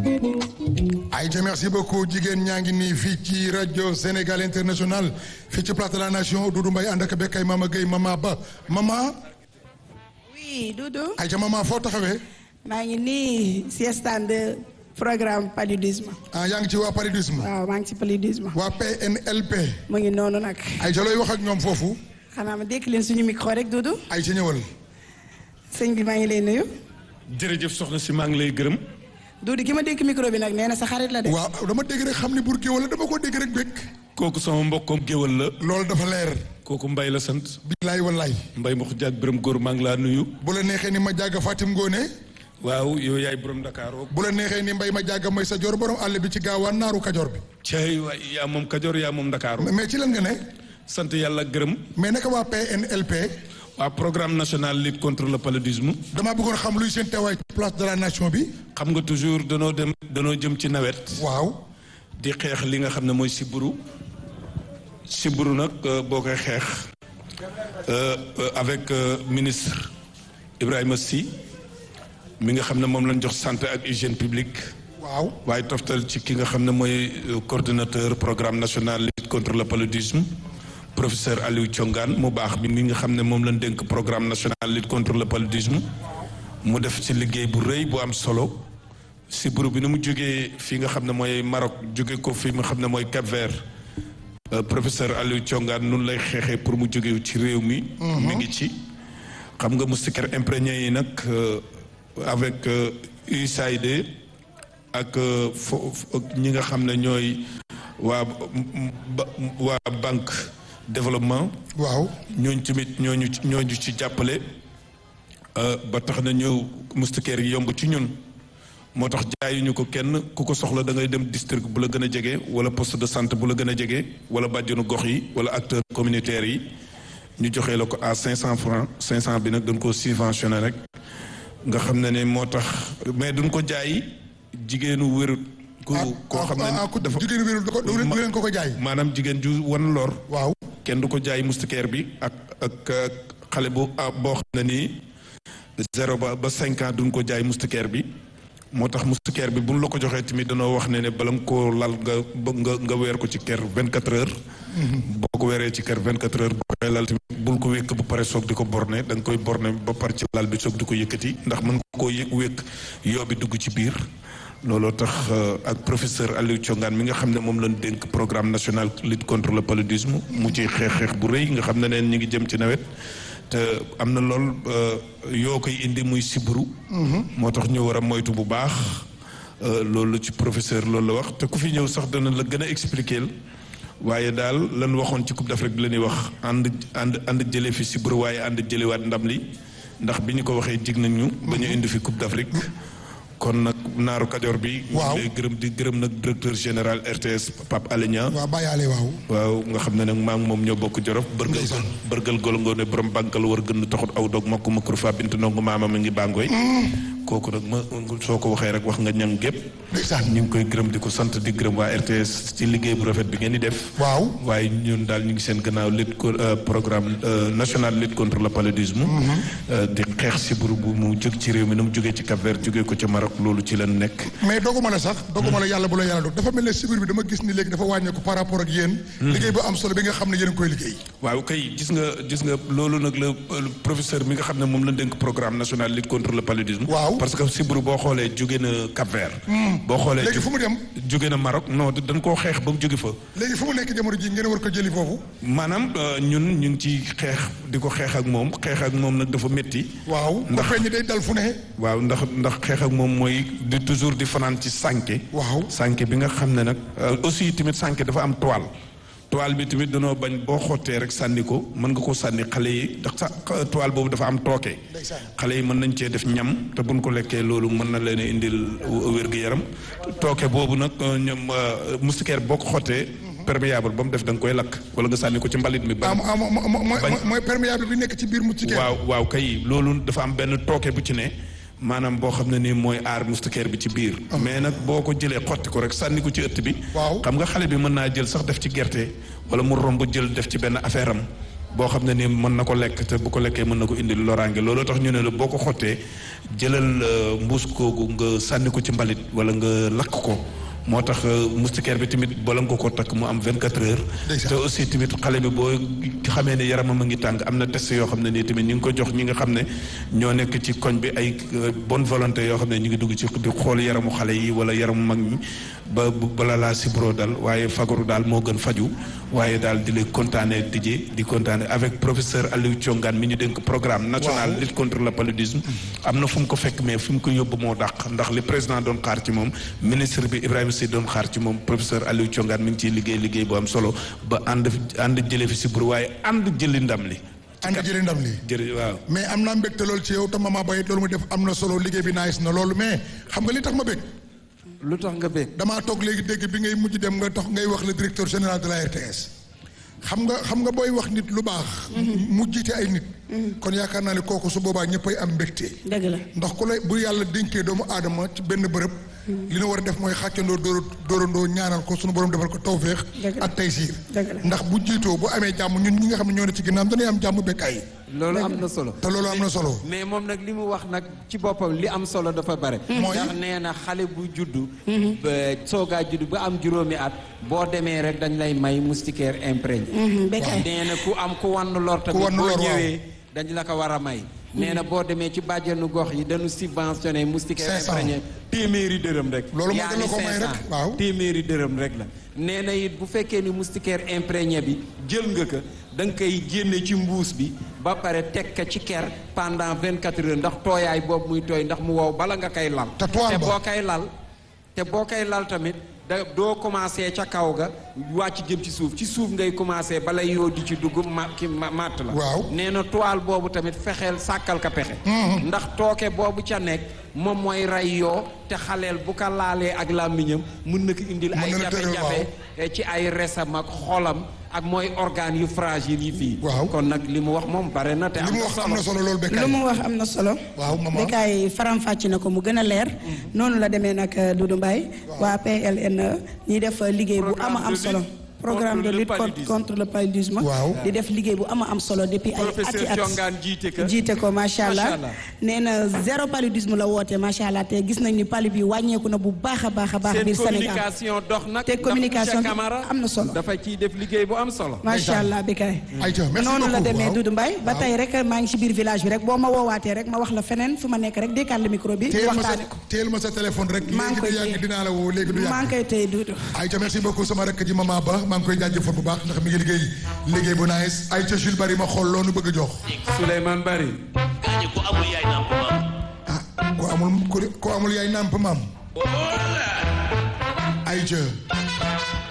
Aïcha merci beaucoup jigéen ñaa ngi nii fii ci rajo Sénégal international fii ci place de la nation Doudou Mbaye ànd ak bekkay Mama Gueye Mama Ba Mama. oui Doudou. Aïcha Mama foo taxawee. maa ngi nii si stand de programme paludisme. ah yaa ngi ci waa paludisme. waaw maa ngi ci paludisme. waa PNLP. mu ngi noonu nag. Aïcha looy wax ak ñoom foofu. xanaa ma dékk leen suñu micro rek Doudou. Aïcha ñëwal. sëñ bi maa ngi lay nuyu. jërëjëf soxna si maa ngi lay gërëm. Doudou ki ma dékk micro bi nag nee na sa xarit la de. waaw dama dégg rek xam ni bur géwal la dama ko dégg rek békk. kooku sama mbokkoom géwal la. loolu dafa leer. kooku mbay la sant. bilaay wallaay. mbay ma xujaag bërëm góor maa ngi laa nuyu. bu la neexee ni ma jàgg Fatim Ngone. waaw yow yaay borom Dakar. bu la neexee ni mbay ma jàgg may sa joor borom àll bi ci gaawaan naaru kajoor bi. cey waay yaa moom Kajoor yaa moom Dakar. mais ci lan nga ne. sant yàlla gërëm. mais naka waa PNLP. waa programme national lutte contre le paludisme. damaa bëggoon xam luy seen teewaay ci place de la nation bi. xam nga toujours danoo dem danoo jëm ci nawet. waaw. di xeex li nga xam ne mooy sibbiru. sibbiru nag boo koy xeex. avec ministre Ibrahima Sy mi nga xam ne moom lañ jox santé ak hygiène publique. waaw waaye toftal ci ki nga xam ne mooy coordonnateur programme national lutte contre le paludisme. professeur Aliou Thiongane mu baax bi mi nga xam ne moom lañ dénk programme national lutte contre le paludisme mu def ci liggéey bu rëy bu am solo si buru bi ni mu jógee fii nga xam ne mooy Maroc jóge ko fi nga xam ne mooy Cap Vert professeur Aliou Thiongane nun lay xeexee pour mu jóge ci réew mi mi ngi ci xam nga moustiquaires imprégnés yi nag avec USAID ak fo ñi nga xam ne ñooy waa waa banque développement. waaw ñooñu tamit ñooñu ñooñu ci jàppale ba tax na ñëw moustiquaires yi yomb ci ñun moo tax jaayuñu ko kenn ku ko soxla da ngay dem district bu la gën a jege wala poste de santé bu la gën a jege wala bàjjenu gox yi wala acteurs communautaires yi ñu joxee la ko à 500 francs 500 bi nag dañ koo subventionné rek nga xam ne ne moo tax mais duñ ko jaay jigéenu wérut ku koo xam ne dafa jigéen wérul du leen ko ko jaay. maanaam jigéen ju wan lor. waaw kenn du ko jaay moustiquaire bi ak ak xale bu boo xam ne nii zéro ba ba cinq ans duñ ko jaay moustiquaire bi moo tax moustiquaire bi buñ la ko joxee tamit danoo wax ne ne bala nga koo lal nga nga nga weer ko ci kër vingt quatre heures. boo ko weeree ci kër vingt quatre heures boo koy lal tamit bul ko wékk ba pare soog di ko borne da nga koy borne ba pare ci lal bi soog di ko yëkkati ndax mën nga koo yëg wékk yoo bi dugg ci biir. looloo tax ak professeur Aliou Thiongane mi nga xam ne moom lañ dénk programme national lutte contre le paludisme mu ci xeex xeex bu rëy nga xam ne neen ñu ngi jëm ci nawet te am na lool yoo koy indi muy siburu moo tax ñu war a moytu bu baax loolu ci professeur loolu la wax te ku fi ñëw sax dana la gën a expliquer waaye daal lan waxoon ci coupe d'Afrique bi la ñuy wax ànd ànd ànd jëlee fi siburu waaye ànd jëlewaat ndam li ndax bi ñu ko waxee jig nañu ba ñu indi fi coupe d'Afrique kon nag naaru kajoor bi. waaw lay gërëm di gërëm nag directeur général RTS Pape Alé Niang. waaw Baye Alé waaw. waaw nga xam ne nag maa ngi moom ñoo bokk jorof. bërgal bërgal golongoone borom bànkal war gën taxut aw dog makku makru fa bint ndongo maama mi ngi bàngooy. kooku nag ma soo ko waxee rek wax nga ñang gépp ndeysaan ñu ngi koy gërëm di ko sant di gërëm waa RTS ci liggéey bu rafet bi ngeen di def. waaw waaye ñun daal ñu ngi seen gannaaw lutte programme national lutte contre le paludisme. di xeex si buru bu mu jóg ci réew mi nu mu jógee ci Cap Vert jógee ko ca Maroc loolu ci leen nekk. mais doguma la sax doguma la yàlla bu la yàlla dog dafa mel ne sibir bi dama gis ni léegi dafa wàññeeku par rapport ak yéen. liggéey bu am solo bi nga xam ne yéen a koy liggéey. waaw kay gis nga gis nga loolu nag la professeur mi nga xam ne moom la dénk programme national lutte contre le paludisme. waaw parce que sibbiru boo xoolee jóge na Cap Vert. boo xoolee léegi fu mu dem. jóge na Maroc non dañ koo xeex ba mu jóge fa. léegi fu mu nekk jamono ji ngeen war ko jëli foofu. maanaam ñun ñu ngi ci xeex di ko xeex ak moom xeex ak moom nag dafa métti. waaw ndax feeñ day dal fu ne. waaw ndax ndax xeex ak moom mooy di toujours di fanaan ci sànke. waaw sànke bi nga xam ne nag aussi tamit sànke dafa am toile. toile bi tamit danoo bañ boo xottee rek sànni ko mën nga ko sànni xale yi ndax sa toile boobu dafa am tooke. xale yi mën nañ cee def ñam te buñ ko lekkee loolu mën na leen indil wér-gu-yaram tooke boobu nag ñoom moustiquaire boo ko xottee. perméable ba mu def da nga koy lakk wala nga sànni ko ci mbalit mi. ba mooy mooy perméable bi nekk ci biir moustiquaire. waaw waaw kay loolu dafa am benn tooke bu ci ne. maanaam boo xam ne nii mooy aar moustiquaire bi ci biir. mais nag boo ko jëlee xotti ko rek sànni ko ci ëtt bi. waaw xam nga xale bi mën naa jël sax def ci gerte wala mu romb jël def ci benn affaire am boo xam ne ni mën na ko lekk te bu ko lekkee mën na ko indil loraange looloo tax ñu ne la boo ko xottee jëlal mbuus koogu nga sànni ko ci mbalit wala nga lakk ko moo tax moustiquaire bi tamit bala nga ko takk mu am 24 heures. te aussi tamit xale bi boo xamee ne yaramam a ngi tàng am na test yoo xam ne nii tamit ñu ngi ko jox ñi nga xam ne ñoo nekk ci koñ bi ay bonne volonté yoo xam ne ñu ngi dugg ci di xool yaramu xale yi wala yaramu mag ñi ba bala laa sibro dal waaye fagaru daal moo gën faju waaye daal di lay kontaane dijee di kontaane avec professeur Aliou Thiongane mi ñu dénk programme national lutte contre le paludisme am na fu mu ko fekk mais fi mu ko yóbbu moo dàq ndax li président doon xaar ci moom ministre bi Ibrahima Sy doon xaar ci moom professeur Aliou Thiongane mi ngi ciy liggéey liggéey bu am solo ba ànd ànd jële fi sibro waaye ànd jëli ndam li ànd jëli ndam li jërëjëf waaw mais am naa mbégte loolu ci yow te mama bayit loolu mu def am na solo liggéey bi nice na loolu mais xam nga li tax ma bég lu tax nga bég damaa toog léegi dégg bi ngay mujj dem nga tax ngay wax le directeur général de la RTS xam nga xam nga booy wax nit lu baax mu jiite ay nit kon yaakaar naa ne kooku su boobaa ñëppay am mbégte dëgg la ndax ku lay bu yàlla dénkee doomu aadama ci benn bërëb li nu war a def mooy xàccandoo dóor dóorandoo ñaanal ko sunu borom defal ko tawféex ak taysiir ndax bu jiitoo bu amee jàmm ñun ñi nga xam ne ñoo ne ci ginnaaw dañuy am jàmm bekkaay loolu am na solo te loolu am na solo mais moom nag li mu wax nag ci boppam li am solo dafa bare ndax nee na xale bu juddu ba soogaa juddu ba am juróomi at boo demee rek dañ lay may moustiquaire imprégné nee na ku am ku wann lor tamit boo ñëwee dañ la ko war a may nee na boo demee ci bàjjenu gox yi dañu subventionné moustiquaire imprégné téeméeri dërëm rek loolu yaa moo ko may rek waaw téeméeri dërëm rek la nee na it bu fekkee ni moustiquaire imprégné bi jël nga ko da nga koy génne ci mbuus bi ba pare teg ko ci ker pendant vingt quatre heures ndax tooyaay boobu muy tooy ndax mu wow bala nga koy lal te boo koy lal te boo koy lal tamit da doo commencé ca kaw ga wàcc jëm ci suuf ci suuf ngay commencé bala yoo di ci dugg ma ki matt la waaw nee na toile boobu tamit fexeel sàkkal ka pexe ndax tooke boobu ca nekk moom mooy ray yoo te xaleel bu ko laalee ak làmmiñam mën na ko indil ay jafe-jafe ci ay resam ak xolam ak mooy organes yu fragile yi fii waaw kon nag li mu wax moom bare na te li mu wax am na solo loolu bekkaay lu mu wax am na solo waaw maman bekkaay faram-fàcc na ko mu gën a leer noonu la demee nag Doudou Mbaye waa PLN ñi def liggéey bu ama am solo programme de lutte contre le paludisme waaw di def liggéey bu ama am solo depuis ay ati at jiite ko jiite ko macha allah nee na zéro paludisme la woote macha allah te gis nañ ni palu bi wàññeeku na bu baax a baax a baax biir Sénégal communication dox nag te communication bi am na solo dafa ciy def liggéey bu am solo macha allah bi kay ayca merci noonu la beaucoup demee waaw. Doudou Mbaye ba tey rek maa ngi ci biir village bi rek boo ma woowaatee rek ma wax la feneen fu ma nekk rek dékkaat le micro bi téel ma sa waxtaane ko téel ma sa téléphone rek maa ngi léegi koy du yàgg téye. dinaa la woo léegi du maa yàgg ngi koy tey Doudou ayca merci beaucoup sama rakk ji mama ba maa ngi koy jaajëfal bu baax ndax mi ngi liggéey liggéey bu nice ayca Jules Bari ma xool loonu bëgg a jox Souleymane Bari gaañu ko amul yaay nàmp maam ah ko amul ko amul yaay nàmp maam ayca